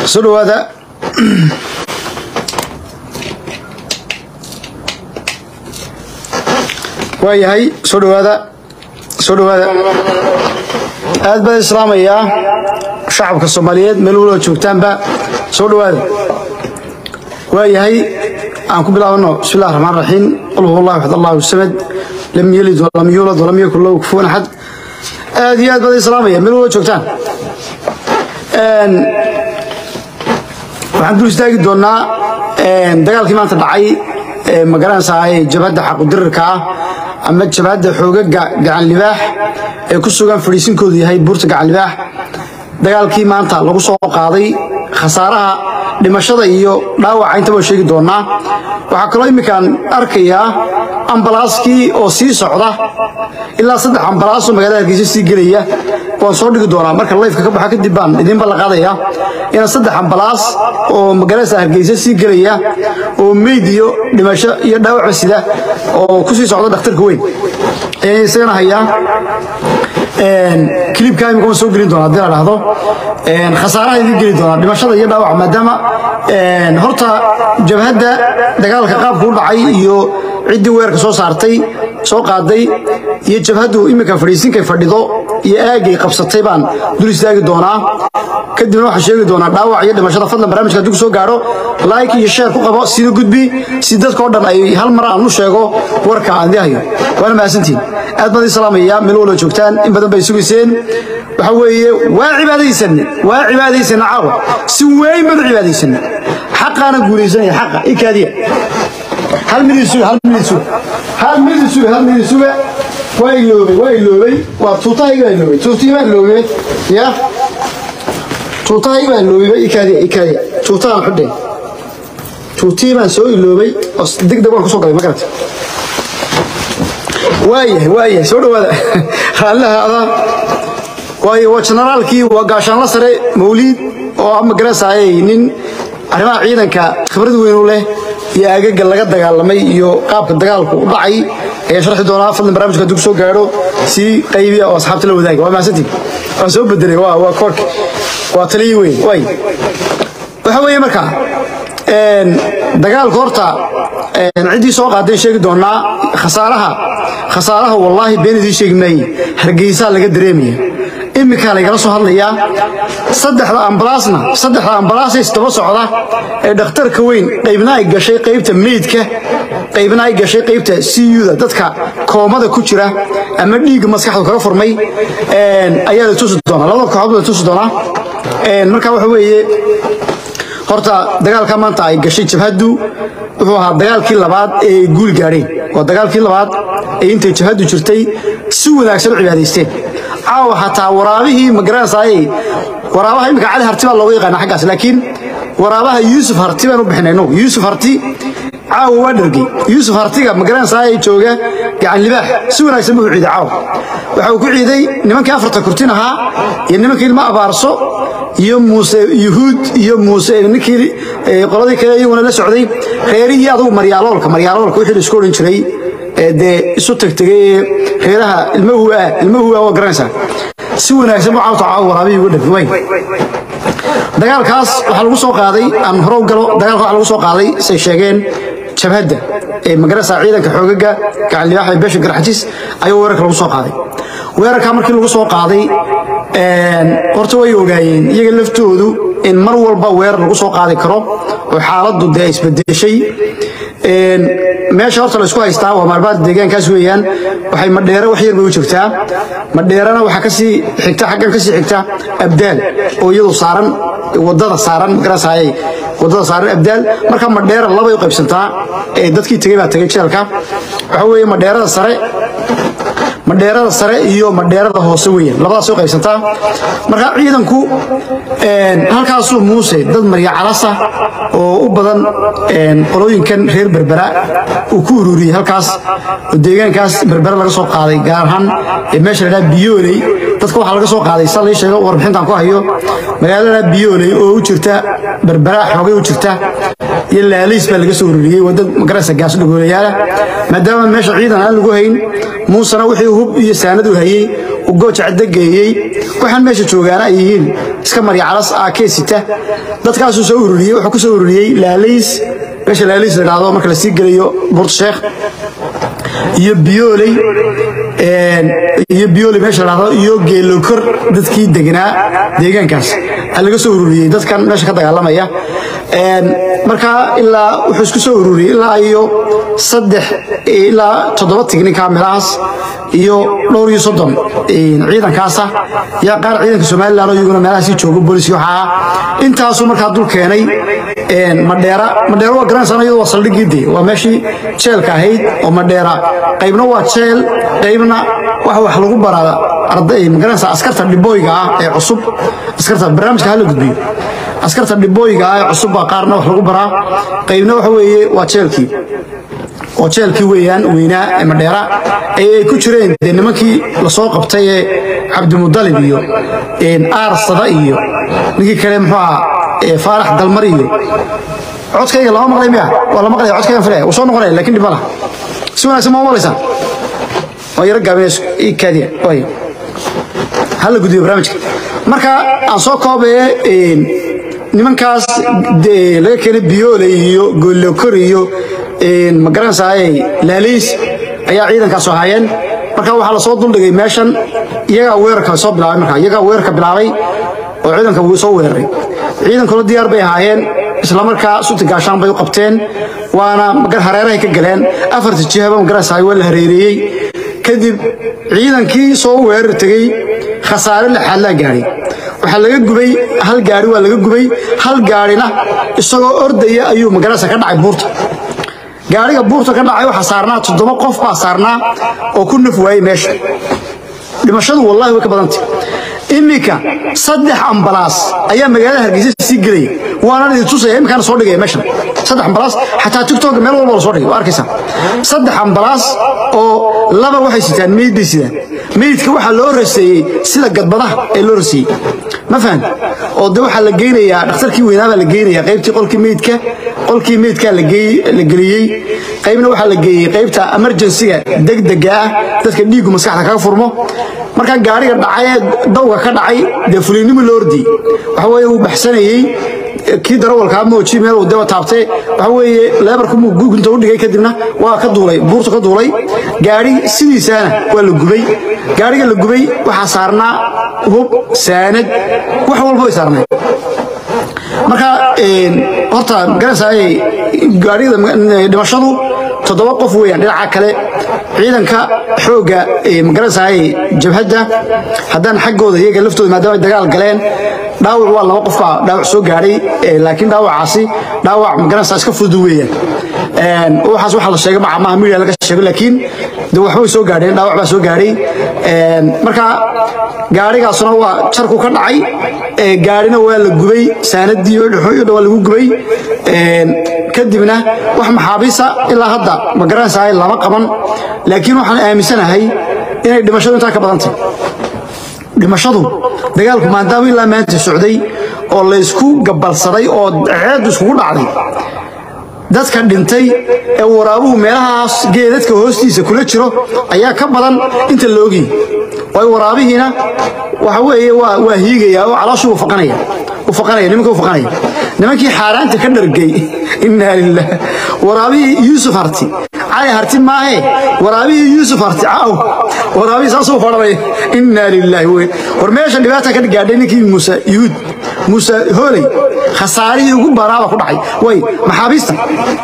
soo dhawaada waa yahay soo dhawaada soo dhawaada aad baan islaamayaa shacabka soomaaliyeed meel walba joogtaanba soo dhawaada waa yahay aan ku bilaabano bismi illahi raxmaan raxiim qul huwa allah axad allahu samad lam yelid walam yuulad walam yakun lahu kufuwan axad aad iyo aad baan islaamaya meel walba joogtaan waxaan dul istaagi doonnaa dagaalkii maanta dhacay ma garanaysaa jabhadda xaqudirirka ah ama jabhadda xoogaga gacan libaax ee ku sugan fadhiisinkoodu yahay buurta gacan libaax dagaalkii maanta lagu soo qaaday khasaaraha dhimashada iyo dhaawaca intaba sheegi doonnaa waxaa kaloo imminkaan arkayaa ambalaaskii oo sii socda ilaa saddex ambalaasoo magaalada hargeysa sii gelaya waan soo dhigi doonaa marka layfka ka baxa kadib baan idinba la qaadaya inaan saddex ambalaas oo magaalada hargeysa sii gelaya oo meyd iyo dhimasho iyo dhaawacba sida oo ku sii socda dhakhtarka weyn ayaan isagana hayaa kilibkaa imika waan soo gelin doonaa haddii la dhahdo khasaaraha idin geli doonaa dhimashada iyo dhaawaca maadaama horta jabhadda dagaalka qaabku u dhacay iyo ciddii weerarka soo saartay soo qaaday iyo jabhaddu iminka fadhiisinkay fadhido iyo aagay qabsatay baan dul istaagi doonaa kadibna waxaan sheegi doonaa dhaawac iyo dhimashada fadlan barnaamijka haddii ku soo gaadho like iyo share ku qabo sida gudbi si dadka oo dhan ay hal mar aan u sheego warka aan dihayo waana mahadsantihin aad baan idin salaamaya meel walba joogtaan in badan bay sugayseen waxa weeye waa cibaadaysanne waa cibaadaysanne caawa si weyn baan u cibaadaysanne xaqaana guulaysanaya xaqa ikaadiya hal mid isuga hal mid isuga hal mid isuga hal mid isuga waa iloobay waa iloobay waa tuutahayga baa iloobay tuutihii baa iloobay ya tuutahayga baa iloobay ikaadiya ikaadiya tuutahaan xudhe tuutihii baan soo iloobay oo degdeg waan kusoo galay ma garata waayahay waayahay soo dhawaada raallaha adaa waayo waa generaalkii waa gaashaanla sare mawliid oo ama garanaysaayay nin arrimaha ciidanka khibrad weyn u leh iyo agaga laga dagaalamay iyo qaabka dagaalku u dhacay ayaan sharxi doonaa fadlan barnaamijka hadduu soo gaadho sii qaybiya oo asxaabta la wadaaga waa mahadsantiin waan soo bedelay waa waa koorki waa taliyi weyn waay waxa weeye marka dagaalka horta ciddii soo qaadeen sheegi doonaa khasaaraha khasaaraha wallaahi been idiin sheegi maaye hargeysaa laga dareemaya iminkaa laygala soo hadlayaa saddexda ambalaasna saddexda ambalaasay isdaba socda ee dhakhtarka weyn qaybna ay gashay qaybta meydka qaybna ay gashay qaybta cuda dadka koomada ku jira ama dhiigga maskaxdu kaga furmay ayaa la tusi doonaa labada kooxood la tusi doonaa marka waxa weeye horta dagaalka maanta ay gashay jabhaddu wuxuu ahaa dagaalkii labaad ee ay guul gaadheen waa dagaalkii labaad ee intay jabhaddu jirtay si wanaagsan u cibaadaysteen caawa xataa waraabihii magaranaysaayey waraabaha imika cali harti baa looga yaqaana xaggaas laakiin waraabaha yuusuf harti baan u bixinay no yuusuf harti caawa waa dhargey yuusuf hartiga magaranaysaayey jooga gacan libaax si wanaagsan buu ciiday caawa waxa uu ku ciiday nimankii afarta kurtin ahaa iyo nimankii ilma abaarso iyo muuse yuhuud iyo muuse ninkii qoladii kale iyaguna la socday reerihii adugu maryaaloolka maryaaloolka wixii la isku odhan jiray dee isu tagtegay ee reeraha ilma huaa ilma huaa waa garanaysaa si wanaagsan buu caawta caawa waraabihii uga dhafi way dagaalkaas waxaa lagu soo qaaday aan hore u galo dagaalka waxaa lagu soo qaaday say sheegeen jabhadda ee magarasa ciidanka xoogaga gacan libaaxa beesha garxajis ayaa weerarka lagu soo qaaday weerarkaa markii lagu soo qaaday horta way ogaayeen iyaga laftoodu in mar walba weerar lagu soo qaadi karo oo xaaladdu dee isbedeshay meesha horta la isku haystaa waa maalbaad deegaankaas weeyaan waxay madheere wax yar bay u jirtaa madheerana waxaa kasii xigta xaggan kasii xigta abdaal oo iyadu saaran wadada saaran magarasayay wadada saaran abdaal marka madheera labay u qaybsantaa ee dadkii tegey baa tegey jeelka waxa weeye madheerada sare madheerada sare iyo madheerada hoose weeyaan labadaas u qaybsantaa marka ciidanku halkaasuu muuse dad marya calasa oo u badan qolooyinkan reer berbera uu ku ururiyey halkaas oo deegaankaas berbera laga soo qaaday gaar ahaan meesha ladhaha biyooley dadka waxaa laga soo qaaday sa lii sheego warbixintan ku hayo magaalada biyooley oo u jirta berbera xoogay u jirta iyo laaliis baa laga soo ururiyey wadad magaraysa gaas dhagoolayaala maadaama meesha ciidan aan lagu hayn muusena wixii hub iyo saanad u hayey uu gooja cadda geeyey waxaan meesha joogaana ay yihiin iska marya calas aa keesita dadkaasuu soo ururiyey wuxuu ku soo ururiyey laalays meesha laalays la dhahdo marka la sii gelayo buurta sheekh iyo biyooley iyo biyooley meesha la dhahdo iyo geelokor dadkii degnaa deegaankaas aa laga soo ururiyey dadkan meesha ka dagaalamaya markaa ilaa wuxuu isku soo ururiyey ilaa iyo saddex ilaa toddoba tignika meelahaas iyo dhowr iyo soddon ciidankaasa yaa qaar ciidanka somalilan oo iyaguna meelahaasii joogo booliski waxaa ah intaasuu markaa dul keenay madheera madheera waa garanaysan iyadu waa saldhiggii de waa meeshii jeelka ahayd oo madheera qaybna waa jeel qaybna waxa wax lagu baraa arday magaranaysa askarta dhibooyga ah ee cusub askarta barnaamijka hala gudbiyo askarta dhibooyga ah ee cusub baa qaarna wax lagu baraa qaybna waxa weeye waa jeelkii oo jeelkii weeyaan weynaa ee madheera ay ku jireen dee nimankii lasoo qabtay ee cabdimudalib iyo aarsada iyo ninkii kale muxuu ahaa faarax dalmar iyo codkayga lama maqlay miya waa la maqlaya codkaygan filaya wuu soo noqonaya lakin dhib ma laha si wanaagsan ma maqlaysaan waa yaro gaabinayso ii kaadiya waayo hala gudbiyo barnaamijka marka aan soo koobee nimankaas laga keenay biyoole iyo goolokor iyo magaranaysaay laaliis ayaa ciidankaas ahaayeen marka waxaa lasoo duldhigay meeshan iyagaa weerarka soo bilaabay marka iyagaa weerarka bilaabay oo ciidanka wuu soo weeraray ciidankuna diyaar bay ahaayeen islamarkaa suti gaashaan bay u qabteen waana hareerahay ka galeen afarta jihaba magaranaysaay waa la hareereeyey kadib ciidankii soo weerar tegey khasaare lixaad laa gaadhay waxaa laga gubay hal gaari waa laga gubay hal gaarina isagoo ordaya ayuu magaranaysa ka dhacay buurta gaariga buurta ka dhacay waxaa saarnaa toddoba qof baa saarnaa oo ku naf waayey meesha dhimashadu wallahi way ka badantay iminka saddex ambalaas ayaa magaalada hargeysa sii gelaya waana idin tusaya iminkaana soo dhigaya meeshan saddex ambalaas xataa tiktok meel walba la soo dhigay waa arkaysaa saddex ambalaas oo laba waxay sitaan meyd bay sidaan meydka waxaa loo raseeyey sida gadbadaha ee loo raseeyey ma fahan oo de waxaa la geynayaa dhakhtarkii weynaa baa la geynayaa qaybtii qolkii meydka qolkii meydkaa la geliyey qaybna waxaa la geeyey qaybta emergensiga degdega ah dadka dhiiggu maskaxda kaga furmo markaa gaariga dhacay ee dawga ka dhacay dee fuliynimo loo ordiyey waxa weeye uu baxsanayey kii darawalkaa mooji meel uu daba taabtay waxa weeye leebarku muu gunta u dhigay kadibna waa ka duulay buurta ka duulay gaari sidiisaana waa la gubay gaariga la gubay waxaa saarnaa hub saanad wax walba way saarnay marka horta magaranaysaay gaarigada dhimashadu toddoba qof weeyaan dhinaca kale ciidanka xoogga magaranaysaay jabhadda haddaan xaggooda iyaga laftooda maadaama ay dagaal galeen dhaawac waa laba qof baa dhaawac soo gaadhay laakiin dhaawacaasi dhaawac magaranaysaa iska fudud weeyaan waxaas waxaa la sheegay maca maaha media laga sheego laakiin de waxbay soo gaadheen dhaawac baa soo gaadhay marka gaarigaasuna waa jarku ka dhacay gaarina waa la gubay saanadii waa lagu gubay kadibna wax maxaabiisa ilaa hadda ma garanaysaa lama qaban laakiin waxaan aaminsanahay inay dhimashadu intaa ka badantay dhimashadu dagaalku maadaama ilaa maanta socday oo laysku gabalsaday oo ceedu iskugu dhacday dadka dhintay ee waraabuhu meelahaas geedadka hoostiisa kula jiro ayaa ka badan inta la ogiyey waayo waraabihiina waxa weeye waa waa hiigaya oo calooshuu u faqanaya u faqanaya nimanka u faqanaya nimankii xaaraanta ka dhargay innaa lilah waraabihii yuusuf harti cali harti maahe waraabihii yuusuf harti caaw waraabihii saasuu fadhanaya innaa lilaahi wey war meesha dhibaata ka gaadhay ninkii muuse yuhuud muuse hooley khasaarihii ugu baraaba ku dhacay way maxaabiista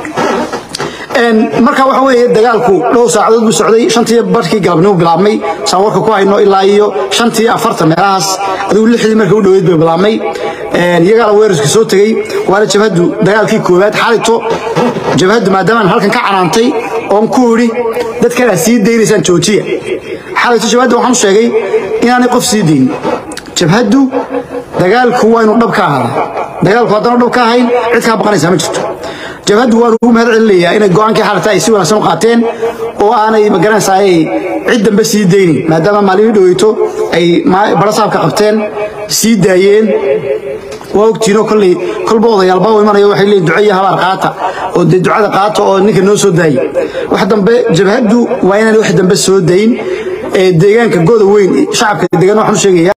marka waxa weeye dagaalku dhowr saacadood buu socday shantii barkii galabnimo bilaabmay saan warka ku hayno ilaa iyo shantii afartan meelahaas adigu lixdii markii u dhoweyd bay bilaabmay iyagaala weerarka soo tegey waana jabhaddu dagaalkii koowaad xalito jabhaddu maadaamaan halkan ka canaantay oon ku idhi dadkan aad sii daynaysaan joojiya xalito jabhadda waxaan u sheegay inaanay qof sii daynin jabhaddu dagaalku waa inuu dhab ka ahaada dagaalku haddana dhab ka ahayn cid kaa baqanaysaa ma jirto jabhaddu waan ugu mahad celinayaa inay go'aankii xalata ay si wanaagsan u qaateen oo aanay magaranaysaa ay cid dambe sii daynin maadaama maalimii dhoweyto ay barasaabka qabteen sii daayeen waa ogtiinoo kolley kolba odayaalba u imanaya waxay leeyihin duco iyo habaar qaata oo dee ducada qaata oo ninka noo soo daayay wax dambe jabhaddu waa inaan wax dambe soo dayin deegaanka goda weyn shacabka degan waxaan u sheegayaa